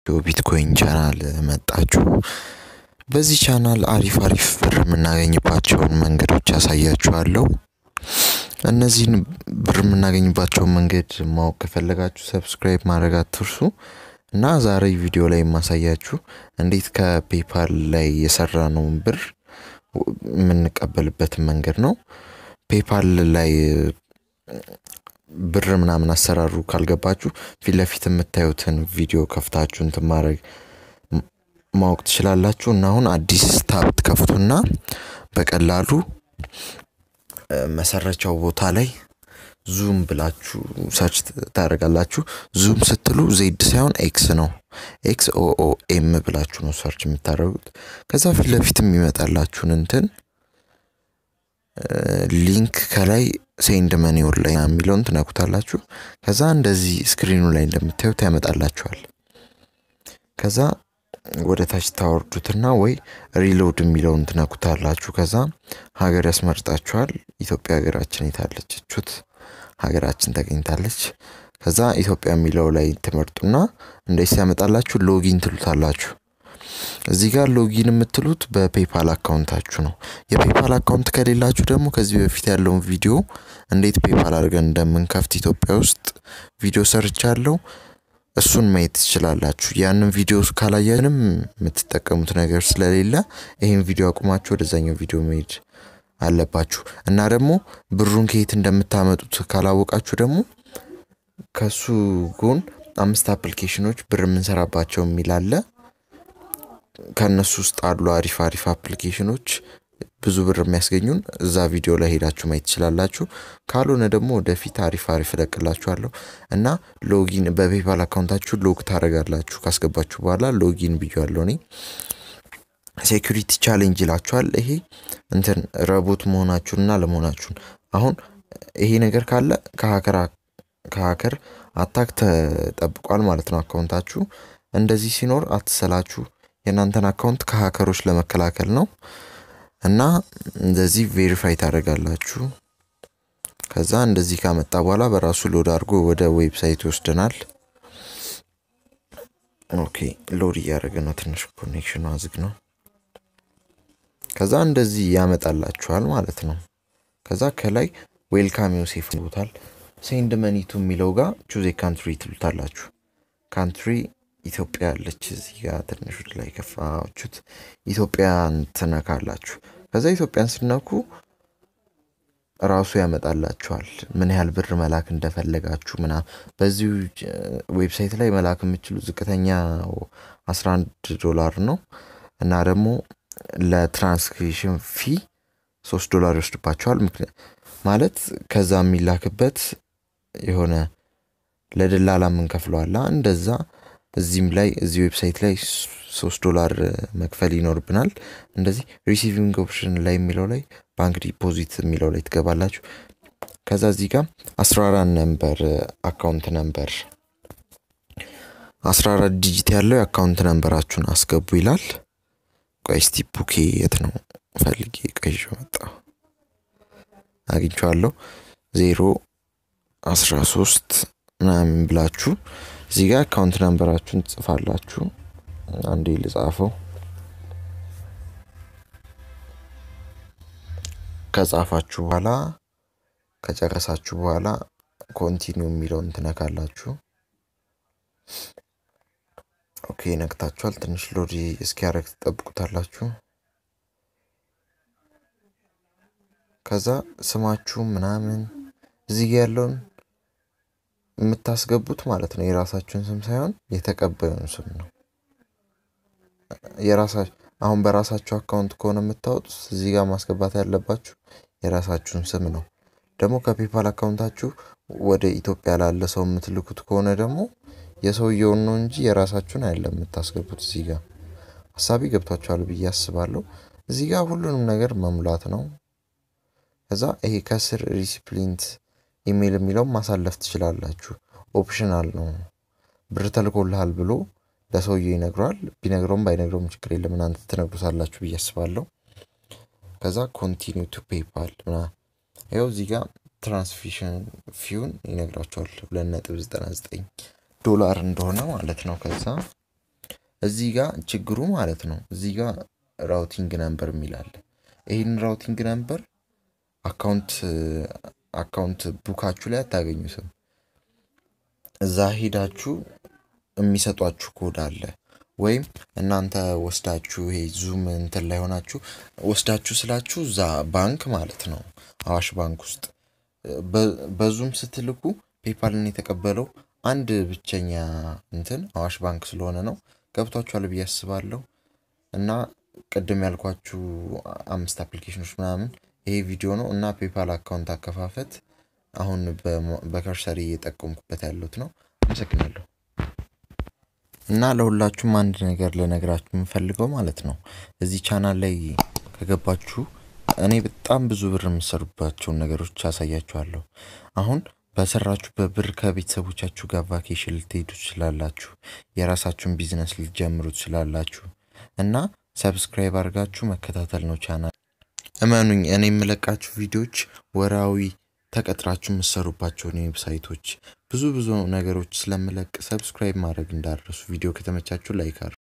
ቢትኮይን ቻናል መጣችሁ። በዚህ ቻናል አሪፍ አሪፍ ብር የምናገኝባቸውን መንገዶች ያሳያችኋለሁ። እነዚህን ብር የምናገኝባቸውን መንገድ ማወቅ ከፈለጋችሁ ሰብስክራይብ ማድረግ አትርሱ። እና ዛሬ ቪዲዮ ላይ የማሳያችሁ እንዴት ከፔፓል ላይ የሰራነውን ብር የምንቀበልበትን መንገድ ነው። ፔፓል ላይ ብር ምናምን አሰራሩ ካልገባችሁ ፊት ለፊት የምታዩትን ቪዲዮ ከፍታችሁ እንትን ማድረግ ማወቅ ትችላላችሁ። እና አሁን አዲስ ታብ ትከፍቱና በቀላሉ መሰረቻው ቦታ ላይ ዙም ብላችሁ ሰርች ታደርጋላችሁ። ዙም ስትሉ ዜድ ሳይሆን ኤክስ ነው። ኤክስ ኦኦ ኤም ብላችሁ ነው ሰርች የምታደርጉት። ከዛ ፊት ለፊት የሚመጣላችሁን እንትን ሊንክ ከላይ ሴንድ መኒ ኦንላይን የሚለውን ትነኩታላችሁ። ከዛ እንደዚህ ስክሪኑ ላይ እንደምታዩት ያመጣላችኋል። ከዛ ወደ ታች ታወርዱትና ወይ ሪሎድ የሚለውን ትነኩታላችሁ። ከዛ ሀገር ያስመርጣችኋል። ኢትዮጵያ ሀገራችን የታለች? ቹት ሀገራችን ተገኝታለች። ከዛ ኢትዮጵያ የሚለው ላይ ትመርጡና እንደዚህ ሲያመጣላችሁ ሎጊን ትሉታላችሁ። እዚህ ጋር ሎጊን የምትሉት በፔፓል አካውንታችሁ ነው። የፔፓል አካውንት ከሌላችሁ ደግሞ ከዚህ በፊት ያለውን ቪዲዮ እንዴት ፔፓል አድርገን እንደምንከፍት ኢትዮጵያ ውስጥ ቪዲዮ ሰርቻለሁ። እሱን ማየት ትችላላችሁ። ያንን ቪዲዮ ካላየንም የምትጠቀሙት ነገር ስለሌለ ይህን ቪዲዮ አቁማችሁ ወደዛኛው ቪዲዮ መሄድ አለባችሁ። እና ደግሞ ብሩን ከየት እንደምታመጡት ካላወቃችሁ ደግሞ ከሱ ጎን አምስት አፕሊኬሽኖች ብር የምንሰራባቸው የሚል አለ። ከእነሱ ውስጥ አሉ አሪፍ አሪፍ አፕሊኬሽኖች ብዙ ብር የሚያስገኙን እዛ ቪዲዮ ላይ ሄዳችሁ ማየት ትችላላችሁ። ካልሆነ ደግሞ ወደፊት አሪፍ አሪፍ እለቅላችኋለሁ እና ሎጊን በፔፓል አካውንታችሁ ሎግ ታደርጋላችሁ። ካስገባችሁ በኋላ ሎጊን ብያለሁ እኔ። ሴኩሪቲ ቻሌንጅ ይላችኋል። ይሄ እንትን ረቦት መሆናችሁንና ለመሆናችሁን አሁን ይሄ ነገር ካለ ከሀከር አታክ ተጠብቋል ማለት ነው አካውንታችሁ። እንደዚህ ሲኖር አትሰላችሁ። የእናንተን አካውንት ከሀከሮች ለመከላከል ነው። እና እንደዚህ ቬሪፋይ ታደርጋላችሁ። ከዛ እንደዚህ ካመጣ በኋላ በራሱ ሎድ አድርጎ ወደ ዌብሳይት ይወስደናል። ኦኬ ሎድ እያደረገ ነው። ትንሽ ኮኔክሽኑ አዝግ ነው። ከዛ እንደዚህ ያመጣላችኋል ማለት ነው። ከዛ ከላይ ዌልካም ዮሴፍ ቦታል ሴንድ መኒቱ የሚለው ጋር ቹዜ ካንትሪ ትሉታላችሁ። ካንትሪ ኢትዮጵያ ያለች እዚህ ጋር ትንሽ ላይ ከፋችሁት ኢትዮጵያን ትነካላችሁ። ከዛ ኢትዮጵያን ስነኩ ራሱ ያመጣላችኋል ምን ያህል ብር መላክ እንደፈለጋችሁ ምና በዚሁ ዌብሳይት ላይ መላክ የምችሉ ዝቅተኛ 11 ዶላር ነው እና ደግሞ ለትራንስክሪፕሽን ፊ ሶስት ዶላር ይወስድባቸዋል። ማለት ከዛ የሚላክበት የሆነ ለደላላ የምንከፍለዋላ እንደዛ እዚህም ላይ እዚህ ዌብሳይት ላይ ሶስት ዶላር መክፈል ይኖርብናል። እንደዚህ ሪሲቪንግ ኦፕሽን ላይ የሚለው ላይ ባንክ ዲፖዚት የሚለው ላይ ትገባላችሁ። ከዛ እዚህ ጋር አስራ አራት ነምበር አካውንት ነምበር አስራ አራት ዲጂት ያለው የአካውንት ነምበራችሁን አስገቡ ይላል። ቆይ እስቲ ቡኬ የት ነው ፈልጌ ቀይሾ መጣ አግኝቼዋለሁ። ዜሮ አስራ ሶስት ምናምን ብላችሁ እዚህ ጋር አካውንት ነምበራችሁን ትጽፋላችሁ። አንዴ ልጻፈው። ከጻፋችሁ በኋላ ከጨረሳችሁ በኋላ ኮንቲኒው የሚለውን ትነካላችሁ። ኦኬ ነክታችኋል። ትንሽ ሎድ እስኪያደርግ ትጠብቁታላችሁ። ከዛ ስማችሁ ምናምን እዚህ ጋ ያለውን የምታስገቡት ማለት ነው። የራሳችሁን ስም ሳይሆን የተቀባዩን ስም ነው። የራሳችሁ አሁን በራሳችሁ አካውንት ከሆነ የምታወጡት እዚህ ጋር ማስገባት ያለባችሁ የራሳችሁን ስም ነው። ደግሞ ከፔፓል አካውንታችሁ ወደ ኢትዮጵያ ላለ ሰው የምትልኩት ከሆነ ደግሞ የሰውየውን ነው እንጂ የራሳችሁን አይደለም የምታስገቡት። እዚህ ጋር ሀሳቢ ገብቷችኋል ብዬ አስባለሁ። እዚህ ጋር ሁሉንም ነገር መሙላት ነው። ከዛ ይሄ ከስር ሪሲፕሊንት ኢሜይል የሚለውን ማሳለፍ ትችላላችሁ። ኦፕሽናል ነው። ብር ተልኮልሃል ብሎ ለሰውየው ይነግረዋል። ቢነግረውም ባይነግረውም ችግር የለም እናንተ ትነግሩታላችሁ ብዬ አስባለሁ። ከዛ ኮንቲኒው ቱ ፔፓል ምና ይኸው እዚህ ጋር ትራንስፊሽን ፊውን ይነግራቸዋል ሁለት ነጥብ ዘጠና ዘጠኝ ዶላር እንደሆነ ማለት ነው። ከዛ እዚህ ጋር ችግሩ ማለት ነው። እዚህ ጋር ራውቲንግ ነምበር የሚላለ ይህን ራውቲንግ ነምበር አካውንት አካውንት ቡካችሁ ላይ አታገኙትም። እዛ ሄዳችሁ የሚሰጧችሁ ኮድ አለ ወይም እናንተ ወስዳችሁ ይሄ ዙም እንትን ላይ ሆናችሁ ወስዳችሁ ስላችሁ እዛ ባንክ ማለት ነው አዋሽ ባንክ ውስጥ በዙም ስትልኩ ፔፓልን የተቀበለው አንድ ብቸኛ እንትን አዋሽ ባንክ ስለሆነ ነው። ገብቷችኋል ብዬ አስባለሁ። እና ቅድም ያልኳችሁ አምስት አፕሊኬሽኖች ምናምን ይሄ ቪዲዮ ነው እና ፔፓል አካውንት አከፋፈት አሁን በከርሰሪ እየጠቀምኩበት ያሉት ነው። አመሰግናለሁ። እና ለሁላችሁም አንድ ነገር ልነግራችሁ የምፈልገው ማለት ነው እዚህ ቻናል ላይ ከገባችሁ እኔ በጣም ብዙ ብር የምሰሩባቸውን ነገሮች አሳያችኋለሁ። አሁን በሰራችሁበት ብር ከቤተሰቦቻችሁ ጋር ቫኬሽን ልትሄዱ ትችላላችሁ። የራሳችሁን ቢዝነስ ልትጀምሩ ትችላላችሁ። እና ሰብስክራይብ አድርጋችሁ መከታተል ነው ቻናል። እመኑኝ እኔ የምለቃችሁ ቪዲዮዎች ወራዊ ተቀጥራችሁ የምትሰሩባቸውን ዌብሳይቶች ብዙ ብዙ ነገሮች ስለምለቅ ሰብስክራይብ ማድረግ እንዳረሱ። ቪዲዮ ከተመቻችሁ ላይክ አድርጉ።